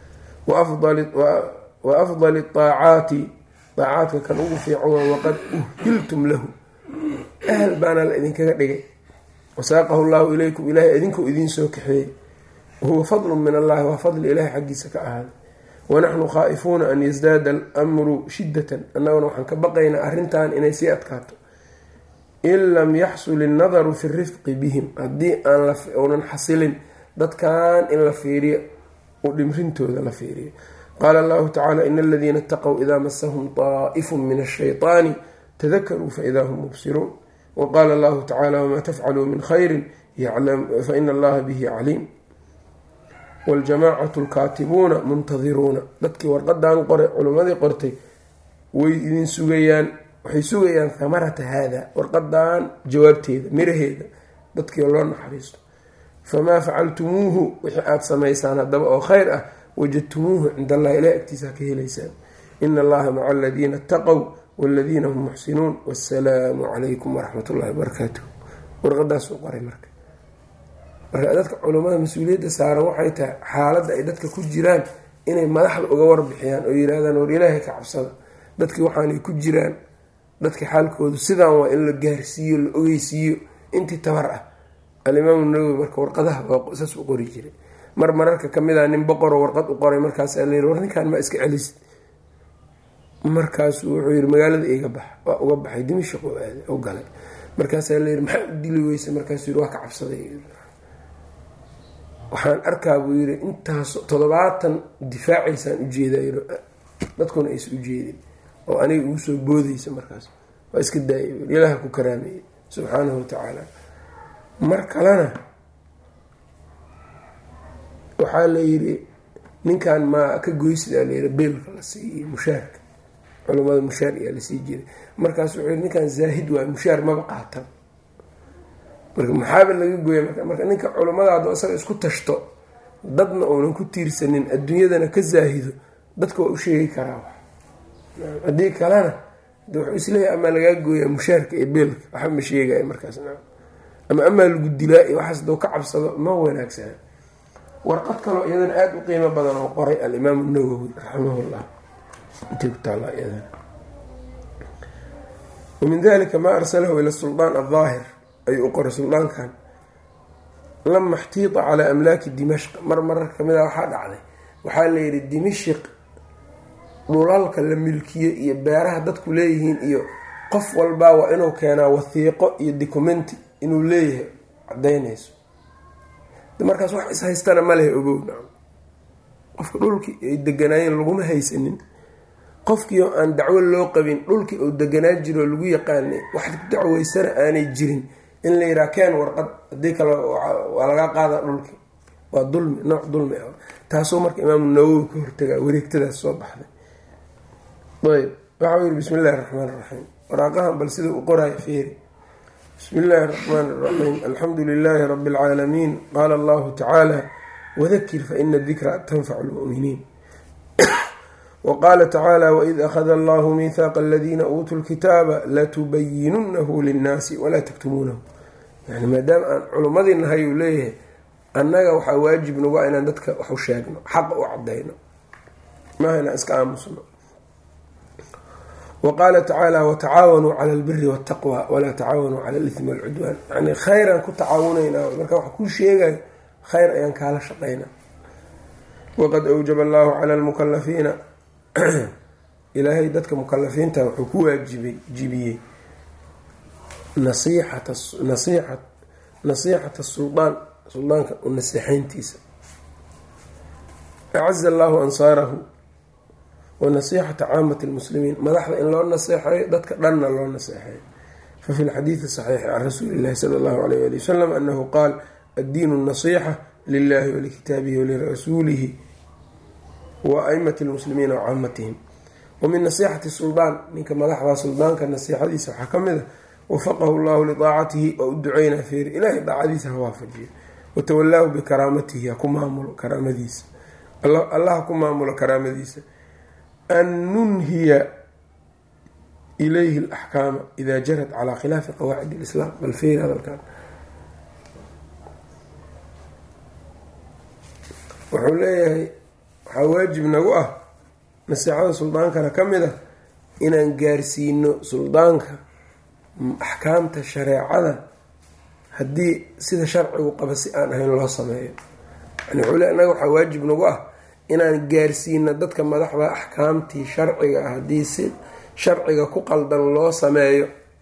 S1: wa afdali aacaati aacaadka kan ugu fiican waa waqad uhiltum lahu ahal baana la idinkaga dhigay wasaaqahu llahu ilaykum ilaahay idinkuu idiin soo kaxeeyey wahuwa fadlun min allahi waa fadli ilahay xaggiisa ka ahaaday wanaxnu khaa'ifuuna an yasdaada almru shidatan annaguna waxaan ka baqaynaa arrintan inay sii adkaato in lam yaxsul innadaru fi rifqi bihim haddii aan uunan xasilin dadkan in la fiiriyo u dhimrintooda la fiiriyo qaala allahu tacala in aladiina itaqow idaa masahum taa'ifun min ashayطaani tadakaruu faidaa hum mubsiruun waqaala allahu tacala wamaa tafcaluu min khayrin faina allaha bihi caliim waljamaacatu lkaatibuuna muntadiruuna dadkii warqadan qoray culimmadii qortay way idin sugayaan waxay sugayaan hamarata haada warqadan jawaabteeda miraheeda dadkii loo naxariisto famaa facaltumuuhu wixii aada samaysaan haddaba oo khayr ah wajadtumuuhu cind allahi ilahi agtiisaa ka helaysaan ina allaha maca aladiina itaqow waladiina hum muxsinuun wasalaamu calaykum waraxmat ullahi wabarakaatuh warqadaasuu qoray marka marka dadka culummada mas-uuliyadda saaran waxay tahay xaaladda ay dadka ku jiraan inay madaxda uga warbixiyaan oo yirahdaan war ilaahay ka cabsada dadkii waxaanay ku jiraan dadka xaalkoodu sidaan waa in la gaarsiiyo la ogeysiiyo intii tabar ah alimaamu nawowi marka warqadaha saas u qori jiray mar mararka kamid a nin boqoroo warqad u qoray markaasaa la yiri war ninkan ma iska celisid markaasuu wuxuu yiri magaalada iga bax waa uga baxay dimashaq u galay markaasaa la yiri maxaa u dili weysa markaasuu yiri waa ka cabsaday waxaan arkaa buu yiri intaas toddobaatan difaacaysaan ujeedaa yiri dadkuna aysa ujeedin oo aniga ugu soo boodaysa markaas waa iska daayay ilaha ku karaameeyey subxaanahu watacaala mar kalena waxaa la yiri ninkan maa ka goysidaa layiri beelka la siiyo mushaarka culamada mushaar ayaa lasii jiray markaas wuxuu yiri ninkan zaahid waay mushaar maba qaatan marka maxaaba laga gooya marka marka ninka culamada haddo isaga isku tashto dadna uunan ku tiirsanin adduunyadana ka zaahido dadka waa u sheegi karaa haddii kalena de wuxuu isleeyahay amaa lagaa gooyaa mushaarka iyo beelka waxba ma sheegaya markaas ama amaa lagu dilaa iyo waxaas doo ka cabsado ma wanaagsana warqad kaloo iyadana aada u qiimo badan oo qoray alimaamu nawowi raximahullah intay ku taalla iyadana wamin dalika maa arsalahu ila suldaan aldaahir ayuu u qoray suldaankan lama xtiita calaa amlaaki dimashq mar marar kamid a waxaa dhacday waxaa layidhi dimashq dhulalka la milkiye iyo beeraha dadku leeyihiin iyo qof walbaa waa inuu keenaa wathiiqo iyo documenti inuu leeyahay cadaynayso markaas wax ishaystana ma lehe ogow qofka dhulkii ay deganaayeen laguma haysanin qofkii oo aan dacwo loo qabin dhulkii uu deganaa jiro lagu yaqaanay wax dacweysana aanay jirin in la yiraa keen warqad haddii kale waa laga qaadaa dhulkii waa dulmi nooc dulmi ah taasoo marka imaamu nawowi ka hortagaa wareegtadaas soo baxday ayb waxau yihi bismi illahi raxmaan iraxiim waraaqahan bal sida u qoraayo feeri bismi illaahi raxmaan iraxiim alxamdu lilaahi rabi alcaalamiin qaala allahu tacaala wadakir faina dikra tanfacu lmu'miniin wqaala tacaala waid akhada allahu miihaaqa aladiina uutuu lkitaaba latubayinunahu linnaasi walaa taktumuunahu yani maadaama aan culummadii nahay uu leeyahay annaga waxaa waajib nagu inaan dadka waxu sheegno xaqa u cadayno maaha inaan iska aamusno wa qaala tacaala watacaawanuu cala albiri waltaqwa walaa tacaawanuu cala alithmi walcudwaan yani khayraan ku tacaawunaynaa marka waxa kuu sheegayo khayr ayaan kaala shaqaynaa waqad awjaba allahu cala lmukalafiina ilaahay dadka mukalafiinta wuxuu ku waajibay jibiyey nasiixata nasiixat nasiixata suldaan suldaanka u naseexeyntiisa acaza allahu ansaarahu wa nasiixata caamati lmuslimiin madaxda in loo naseexeeyo dadka dhanna loo naseexeeyo fafi lxadiidi saxiixi can rasuuli illahi sala allahu alayh ali wasalam anahu qaal addiinu nasiixa lilahi walikitaabihi walirasuulihi wa aimati lmuslimiina wa caamatihim wa min nasiixati suldaan ninka madaxda suldaanka nasiixadiisa waxaa ka mid a wafaqahu llahu lidaacatihi waa u duceynaa feeri ilaahay daacadiisa ha waafajiyo watawallaahu bikaraamatihi ha ku maamulo karaamadiisa allah ha ku maamulo karaamadiisa an nunhiya ilayhi alaxkaama ida jarat calaa khilaafi qawaacid alislaam bal feeri hadalkan wuxuu leeyahay waxaa waajib nagu ah naseexada suldaankana ka mid ah inaan gaarsiino suldaanka axkaamta shareecada haddii sida sharcigu qaba si aan ahayn loo sameeyo yani wuxuu le annaga waxaa waajib nagu ah inaan gaarsiino dadka madaxda axkaamtii sharciga ah haddii si sharciga ku qaldan loo sameeyo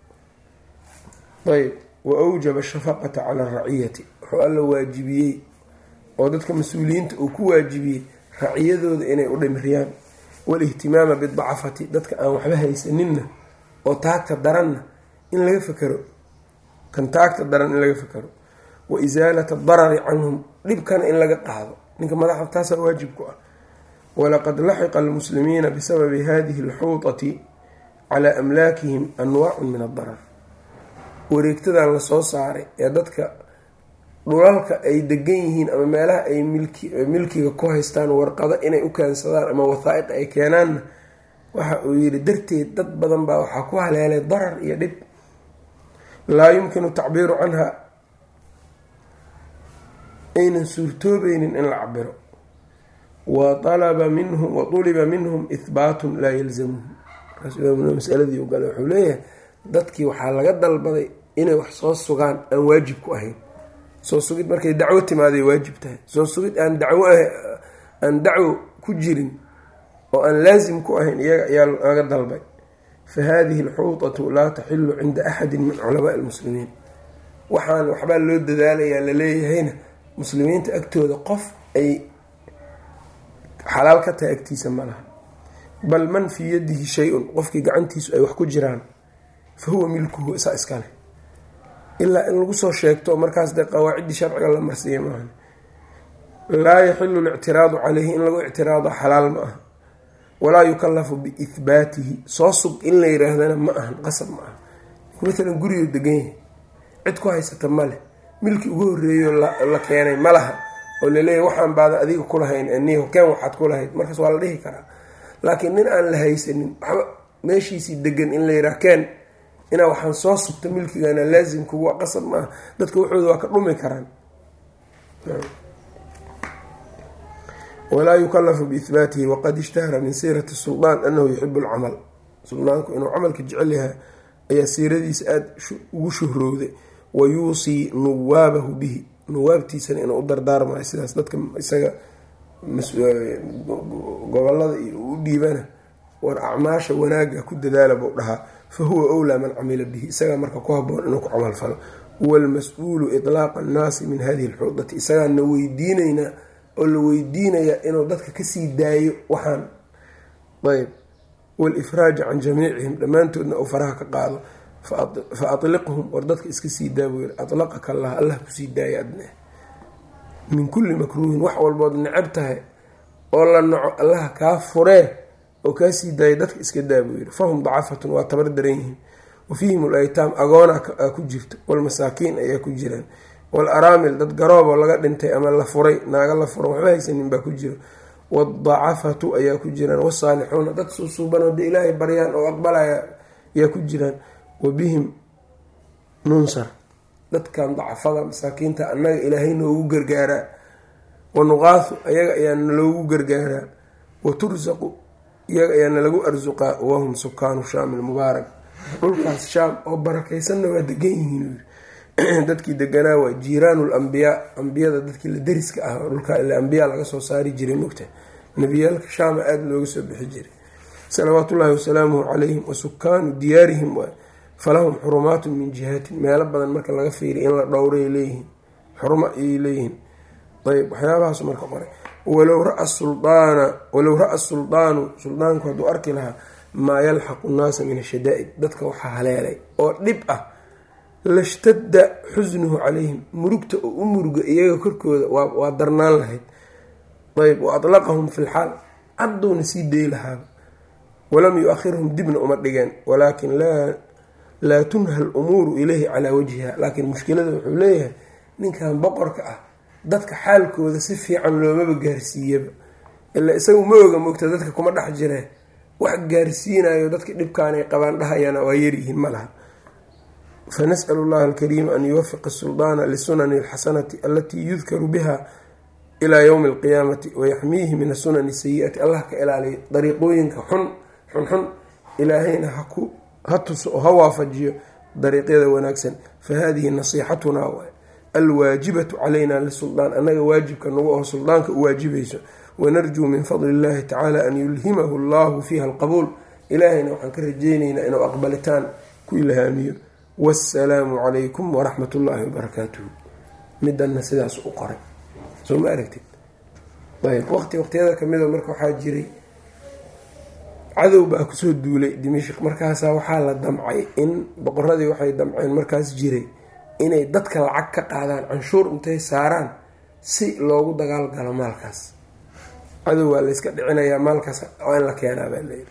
S1: ayb wa awjaba shafaqata cala araciyati wuxuu alla waajibiyey oo dadka mas-uuliyiinta uu ku waajibiyey raciyadooda inay u dhimiriyaan walihtimaama bidacafati dadka aan waxba haysaninna oo taagta daranna in laga fakero kan taagta daran in laga fakero wa isaalata darari canhum dhibkana in laga qaado ninka madaxa taasaa waajib ku ah walaqad laxiqa almuslimiina bisababi hadihi alxuutati calaa amlaakihim anwaacun min addarar wareegtadan lasoo saaray ee dadka dhulalka ay degan yihiin ama meelaha ay milkiga ku haystaan warqado inay u keensadaan ama wathaa'iq ay keenaanna waxa uu yidhi darteed dad badan baa waxaa ku haleelay darar iyo dhib laa yumkinu tacbiiru canha aynan suurtoobeynin in la cabiro wa alaba minhum wa tuliba minhum ihbaatun laa yalzamuhum masaladii u gale wuxuu leeyahay dadkii waxaa laga dalbaday inay wax soo sugaan aan waajib ku ahayn soo sugid markay dacwo timaaday waajib tahay soo sugid aan dacwo aan dacwo ku jirin oo aan laasim ku ahayn iyaga ayaa laga dalbay fa hadihi alxuutatu laa taxilu cinda axadin min culamaai lmuslimiin waxaan waxbaa loo dadaalayaa laleeyahayna muslimiinta agtooda qof ay xalaal ka tahay agtiisa ma laha bal man fii yadihi shay-un qofkii gacantiisu ay wax ku jiraan fa huwa milkuhu isaa iskale ilaa in lagu soo sheegto markaas dee qawaaciddii sharciga la marsiiya maaha laa yaxilu lictiraadu caleyhi in lagu ictiraado xalaal ma aha walaa yukallafu biihbaatihi soo sug in la yiraahdana ma ahan qasab ma aha maalan gurigu degan yahay cid ku haysata ma leh milkii ugu horreeyo la keenay ma laha oo laleeyahy waxaan baada adiga kulahayn ni hokeen waxaad kulahayd markaas waa la dhihi karaa laakiin nin aan la haysanin waxba meeshiisii degan in la yiraa keen inaa waxaan soo sugta milkigana laasimku waa qasab maaha dadka waxooda waa ka dhumi karaan walaa yukallafu biihbaatihi waqad ishtahara min siirati suldaan anahu yuxibu lcamal suldaanku inuu camalka jecel yahay ayaa siiradiisa aada ugu shuhrowday wa yuusii nuwaabahu bihi nuwaabtiisana inuu u dardaarmayo sidaas dadka isaga gobolada iyo u dhiibana war acmaasha wanaaga ku dadaala buu dhahaa fa huwa owlaa man camila bihi isagaa marka ku haboon inuu ku camal falo walmas-uulu itlaaqa annaasi min hadihi alxuudati isagaana weydiinaynaa oo la weydiinayaa inuu dadka kasii daayo waxaan ayb walifraaja can jamiicihim dhammaantoodna uu faraha ka qaado fa atliqhum war dadka iska sii daa buu yiri atlaqaka allah allah kusii daaya adne min kulli makruuhin wax walbood necab tahay oo la naco allaha kaa furee oo kaa sii daaya dadka iska daa buu yiri fahum dacafatun waa tabar daran yihiin wa fiihim alaytaam agoona ku jirto walmasaakiin ayaa ku jiraan wal araamil dad garooboo laga dhintay ama la furay naaga la furan waxba haysanin baa ku jiro wadacafatu ayaa ku jiraan wasaalixuuna dad suusuubanoo de ilaahay baryaan oo aqbalaya ayaa ku jiraan wa bihim nunsar dadkan dacafada masaakiinta annaga ilaahay noogu gargaaraa wa nuqaahu ayaga ayaana loogu gargaaraa wa tursaqu iyaga ayaana lagu arsuqaa wahum sukaanu shaam ilmubaarak dhulkaas shaam oo barakaysanna waa degan yihiin dadkii deganaa waa jiiraanu lambiyaa ambiyada dadkii la deriska ah oo dhulkaa ila ambiyaa laga soo saari jiray mugta nebiyaalka shaama aada looga soo bixi jiray salawaatullaahi wasalaamuhu calayhim wa sukaanu diyaarihim waay falahum xurumaatun min jihaatin meelo badan marka laga fiiriy in la dhowray leeyihiin xurumo ayay leeyihiin ayb waxyaabahaas marka qoray walow raa suldaana walow ra-a suldaanu suldaanku hadduu arki lahaa maa yalxaqu nnaasa min ashadaa'id dadka waxaa haleelay oo dhib ah lashtadda xusnuhu calayhim murugta oo u muruga iyaga korkooda waa darnaan lahayd ayb wa atlaqahum fi lxaal cadduuna sii day lahaaba walam yu-ahirhum dibna uma dhigeen walaakin laa laa tunha lumuuru ilayhi calaa wajhiha laakiin mushkilada wuxuu leeyahay ninkan boqorka ah dadka xaalkooda si fiican loomaba gaarsiiyaba ilaa isagu ma oga mogta dadka kuma dhex jiree wax gaarsiinayo dadka dhibkaanay qabaan dhahayana waa yaryihiin ma laha fanas'l اllaha alkariima an yuwafiqa suldaana lisunani alxasanati alatii yudkaru biha ilaa ywmi alqiyaamati wayaxmiihi min asunani sayi-ati allah ka ilaaliyo dariiqooyinka xun xunxun ilaahayna ha tuso oo ha waafajiyo dariiqyada wanaagsan fahadihi nasixatunaa waay alwaajibatu calayna lisuldaan annaga waajibka nagu oo suldaanka u waajibayso wanarjuu min fadli illahi tacaala an yulhimahu allahu fiiha alqabuul ilaahayna waxaan ka rajeyneynaa inuu aqbalitaan ku ilhaamiyo wasalaamu calaykum waraxmat ullaahi wabarakaatuhu midanna sidaas u qoray soo ma aragtid ayb waqti waqtiyada kamida marka waxaa jiray cadow baa kusoo duulay dimashik markaasaa waxaa la damcay in boqoradii waxay damceen markaas jiray inay dadka lacag ka qaadaan canshuur intay saaraan si loogu dagaal galo maalkaas cadow waa layska dhicinayaa maalkaas waa in la keenaa baa layidhi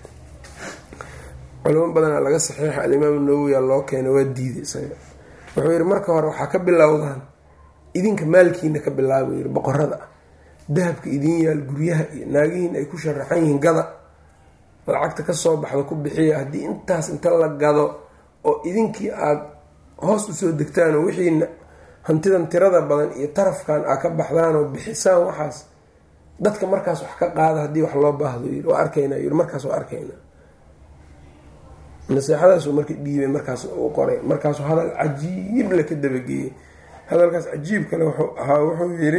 S1: culimo badanaa laga saxiixa alimaamu nawowiya loo keena waa diiday isaga wuxuu yihi marka hore waxaa ka bilowdaan idinka maalkiina ka bilaaba yiri boqorada ah dahabka idin yaal guryaha iyo naagihiin ay ku sharaxan yihiin gada lacagta kasoo baxda ku bixiya haddii intaas inta la gado oo idinkii aada hoos usoo degtaan oo wixiina hantidan tirada badan iyo tarafkan aa ka baxdaan oo bixisaan waxaas dadka markaas wax ka qaada haddii wax loo baahdo yiri waa arkaynaa yiri markaas waa arkaynaa naseexadaasuu marka dhiibay markaas u qoray markaasuu hadal cajiib la ka dabageeyey hadalkaas cajiib kale wuxuu ahaa wuxuu yiri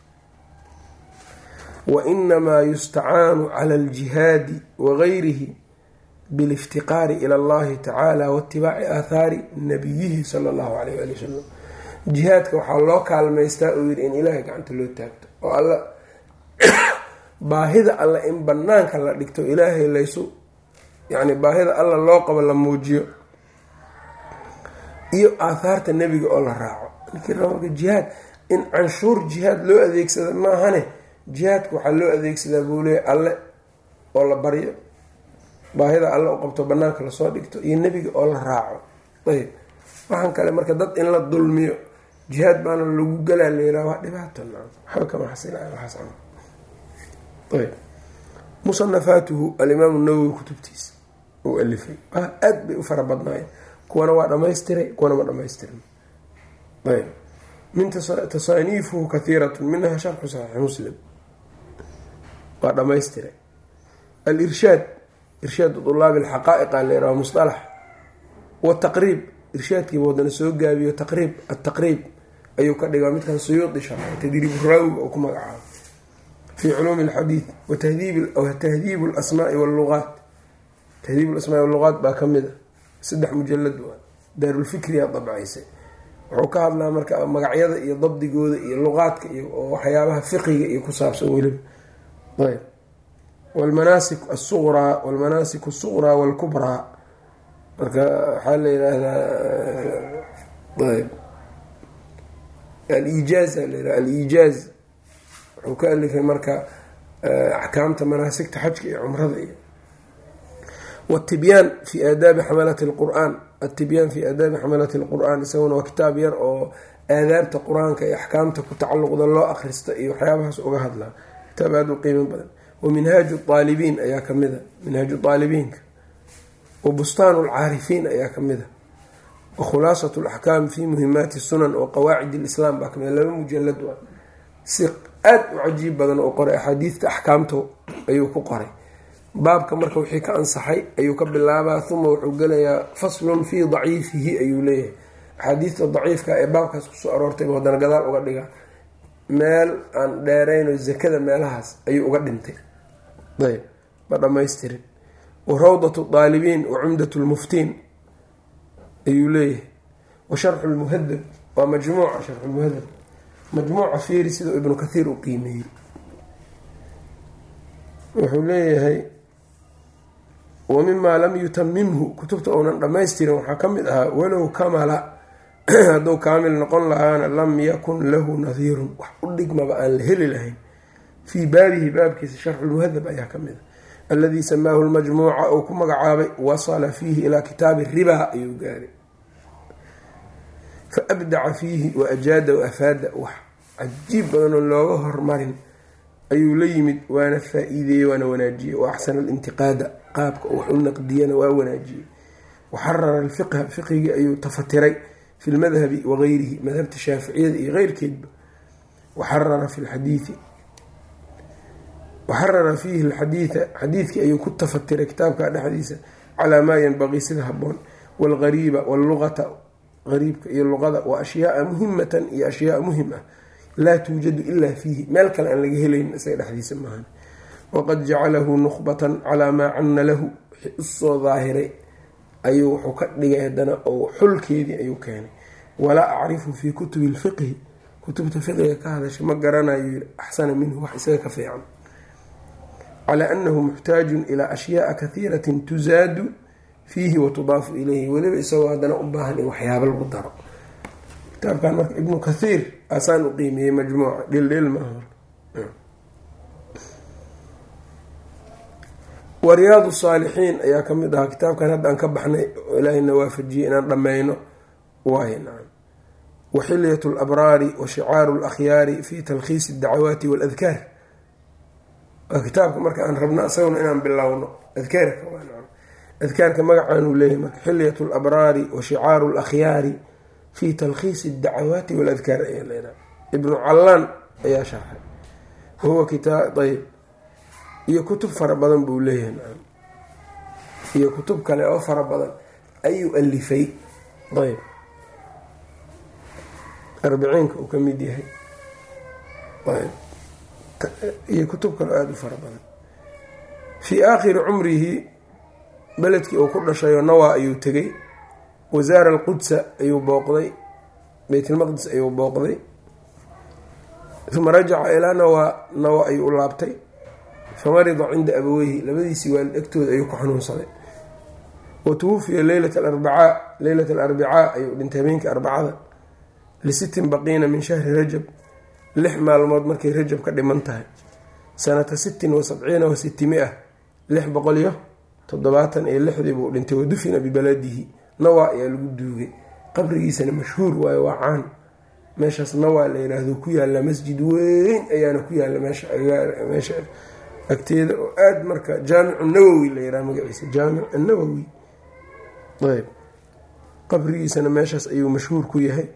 S1: wainamaa yustacaanu cala aljihaadi wagayrihi biliftiqaari ila allahi tacaala waitibaaci aathaari nabiyihi sala allahu alayh ali wasalam jihaadka waxaa loo kaalmaystaa uu yiri in ilaahay gacanta loo taagto oo alla baahida alla in banaanka la dhigto ilaahay laysu yacni baahida alla loo qabo la muujiyo iyo aathaarta nebiga oo la raaco ninkii marka jihaad in canshuur jihaad loo adeegsada maahane jihaadka waxaa loo adeegsadaa buu leeya alle oo la baryo baahida alle u qabto banaanka lasoo dhigto iyo nebiga oo la raaco ayb waxaan kale marka dad in la dulmiyo jihaad baana lagu galaa layraa waa dhibaato waxba kama xasilayo waxaas ayb musanafaatuhu alimaamu nawowi kutubtiisa uu alifay aada bay u fara badnaayeen kuwana waa dhamaystiray kuwana ma dhamaystirin ayb min tasaaniifuhu kahiirat minha sharxu saxiix muslim waa dhamaystiray alirshaad irshaadu tulaabi alxaqaa'iqa layraa musalax wataqriib irshaadkiiba wadana soo gaabiyo taqriib ataqriib ayuu ka dhigaa midkan suyuudi sharxay tadriibu raawiga oo ku magacaabo fi culuumi alxadiid watahdiib alasmaai walluqaat tahdiib alasmaai walluqaat baa ka mid a saddex mujalad waa daarulfikriya dabcaysay wuxuu ka hadlaa marka magacyada iyo dabdigooda iyo luqaadka iyo waxyaabaha fiqiga iyo ku saabsan weliba ayb wlmanaasik asuqraa walmanaasik asuqraa walkubraa marka waxaa la yidhaahdaa ayb aliijaaz a la yidhaha aliijaaz wuxuu ka alifay marka axkaamta manaasigta xajka iyo cumrada iyo wtibyaan fi aadaabi xamalati lqur-aan atibyaan fi aadaabi xamalati lqur-aan isaguna waa kitaab yar oo aadaabta qur-aanka iyo axkaamta ku tacalluqda loo akhrista iyo waxyaabahaas uga hadlaa kitaab aada u qiimo badan wa minhaaju aalibiin ayaa kamida minhaaju aalibiinka wa bustaan lcaarifiin ayaa kamida wa khulaasat laxkaam fi muhimaati sunan wa qawaacid lislaam baa kamida laba mujalad waa si aada u cajiib badan oo qoray axaadiidta axkaamta ayuu ku qoray baabka marka wixii ka ansaxay ayuu ka bilaabaa uma wuxuu gelayaa faslun fii daciifihi ayuu leeyahay axaadiista daciifka ee baabkaas kusoo aroortayba haddana gadaal uga dhiga meel aan dheerayno zakada meelahaas ayuu uga dhintay ayb ma dhamaystirin wa rawdatu daalibiin wa cumdat lmuftiin ayuu leeyahay wa sharxu lmuhadab waa majmuuca sharxulmuhadab majmuuca fiiri sidau ibnu kathiir u qiimeeyey wuxuu leeyahay wa mimaa lam yutamimhu kutubta uunan dhammaystirin waxaa ka mid ahaa walow kamala hadduu kaamil noqon lahaana lam yakun lahu nadiirun wax u dhigmaba aan la heli lahayn fii baabihi baabkiisa sharxulmuhadab ayaa ka mid a aladii samaahu lmajmuuca uu ku magacaabay wasala fiihi ilaa kitaabi ribaa ayuu gaaray fa abdaca fiihi wa ajaada wa afaada wax cajiib badanoo looga hormarin ayuu la yimid waana faa-iideeyey waana wanaajiyey wa axsana alintiqaada qaabka wax u naqdiyana waa wanaajiyey waxarara alfiqha fiqhigii ayuu tafatiray fi lmadhabi wagayrihi madhabta shaaficiyada iyo keyrkeedba waxarara fi lxadiidi waxarara fiihi lxadiida xadiidkii ayuu ku tafatiray kitaabka dhexdiisa calaa maa yanbaqii sida haboon waalgariiba wallugata gariibka iyo luqada wa ashyaaa muhimatan iyo ashyaaa muhim ah laa tuujadu ilaa fiihi meel kale aan laga helayn isaga dhexdiisa maahan waqad jacalahu nukhbatan calaa maa canna lahu wixii usoo daahiray ayuu wuxuu ka dhigay haddana oo xulkeedii ayuu keenay walaa acrifu fii kutubi lfiqhi kutubta fiqiga ka hadashay ma garanayo yiri axsana minhu wax isaga ka fiican calaa annahu muxtaajun ilaa ashyaaa kahiiratin tusaadu fiihi wa tudaafu ilayhi weliba isagoo haddana u baahan in waxyaabo lagu daro kitaabkan marka ibnu kathiir asaan u qiimiyey majmuuca dhildhil maaha wa riyaadu saalixiin ayaa ka mid ahaa kitaabkan hadda aan ka baxnay oo ilaahayna waafajiyey inaan dhammayno waay nacam wa xilyat labraari wa shicaaru lakhyaari fi talkhiisi addacawaati waaladkaar waa kitaabka marka aan rabno isaguna inaan bilowno adkaarka waa nacam adkaarka magacaanuu leeyahay marka xilyat labraari wa shicaaru lakhyaari fi talkhiisi addacawaati waaladkaar ayaa leedaha ibnu callaan ayaa sharxay wahuwa kitaab ayb iyo kutub fara badan buu leeyahay nacam iyo kutub kale oo fara badan ayuu alifay ayb arbiciinka uu ka mid yahay ayb iyo kutub kale oo aada u fara badan fii aakhiri cumrihi beledkii uu ku dhashayoo nawaa ayuu tegay wasaara alqudsa ayuu booqday beytlmaqdis ayuu booqday uma rajaca ilaa nawaa nawa ayuu u laabtay famarida cinda abaweyhi labadiisii waalid agtooda ayuu ku xanuunsaday wa tuwufiya leylat alarbacaa leylat alarbicaa ayuu dhintay habeenkii arbacada lisittin baqiina min shahri rajab lix maalmood markay rajab ka dhiman tahay sanata sittin wa sabciina wa sittimia lix boqol iyo toddobaatan iyo lixdii buu dhintay wadufina bibaladihi nawaa ayaa lagu duugay qabrigiisana mashhuur waayo waa caan meeshaas nawaa la yiraahdo ku yaalla masjid weyn ayaana ku yaalla meesha meesha agteeda oo aada marka jaamicu nawowi la yiraha magaciisa jaamic nawowi ayb qabrigiisana meeshaas ayuu mashhuur ku yahay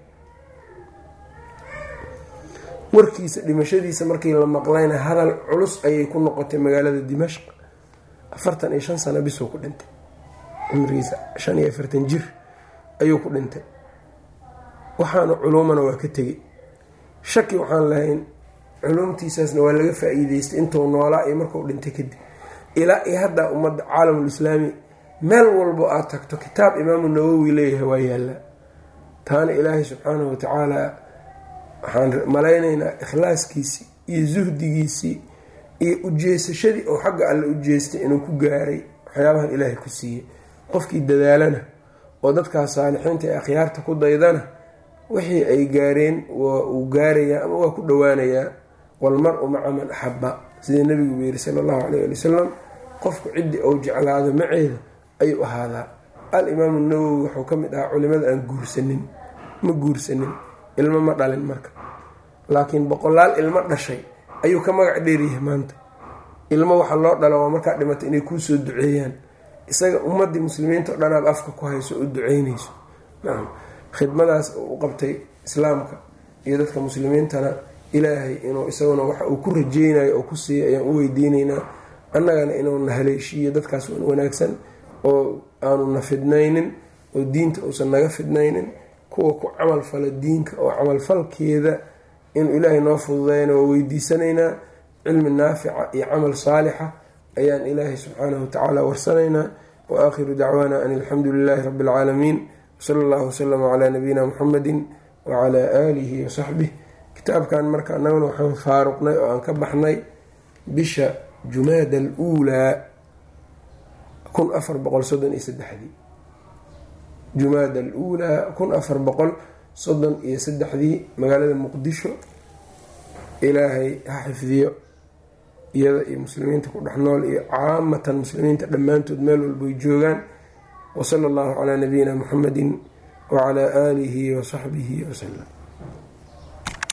S1: warkiisa dhimashadiisa markii la maqlayna hadal culus ayay ku noqotay magaalada dimashq afartan iyo shan sano bisuu ku dhintay cumrigiisa shan iyo afartan jir ayuu ku dhintay waxaana culuumana waa ka tegey shaki waxaan lahayn culumtiisaasna waa laga faa-iideystay intuu noolaa iyo markuu dhintay kadib ilaa iyo haddaa ummadda caalamulislaami meel walbo aad tagto kitaab imaamu nawowi leeyahay waa yaallaa taana ilaahay subxaanahu watacaala waxaan malaynaynaa ikhlaaskiisii iyo suhdigiisii iyo ujeesashadii oo xagga alle u jeestay inuu ku gaaray waxyaabahan ilaahay ku siiyey qofkii dadaalana oo dadkaas saalixiinta ee akhyaarta ku daydana wixii ay gaareen waa uu gaarayaa ama waa ku dhowaanayaa walmar-u maca man axaba sidii nabigu buu yiri sala allahu caleyh ali wasalam qofku ciddii ou jeclaado maceeda ayuu ahaadaa al-imaamu nawowi wuxuu ka mid ahaa culimada aan guursanin ma guursanin ilmo ma dhalin marka laakiin boqolaal ilmo dhashay ayuu ka magac dheeryahay maanta ilmo waxa loo dhalo waa markaa dhimatay inay kuusoo duceeyaan isaga ummadii muslimiinta o dhanaad afka ku hayso oo duceynayso nacam khidmadaas u qabtay islaamka iyo dadka muslimiintana ilaahay inuu isaguna waxa uu ku rajeynayo oo ku siiya ayaan u weydiinaynaa annagana inuuna haleeshiiyo dadkaas wanaagsan oo aanu na fidnaynin oo diinta uusan naga fidnaynin kuwa ku camal fala diinka oo camalfalkeeda inuu ilaahay noo fududeyna waa weydiisanaynaa cilmi naafica iyo camal saalixa ayaan ilaahay subxaanahu watacaala warsanaynaa wa aakhiru dacwaana an alxamdu lilaahi rabbi alcaalamiin wsala allahu wasalama calaa nabiyina muxamedi wacalaa aalihi wasaxbih kitaabkan marka annaguna waxaan faaruqnay oo aan ka baxnay bisha jumaada aluulaa kun afar boqol soddon iyo saddexdii jumaada aluulaa kun afar boqol soddon iyo saddexdii magaalada muqdisho ilaahay ha xifdiyo iyada iyo muslimiinta ku dhex nool iyo caamatan muslimiinta dhammaantood meel walbay joogaan wasala allahu calaa nabiyina muxamedin wacalaa aalihi wasaxbihi wasalam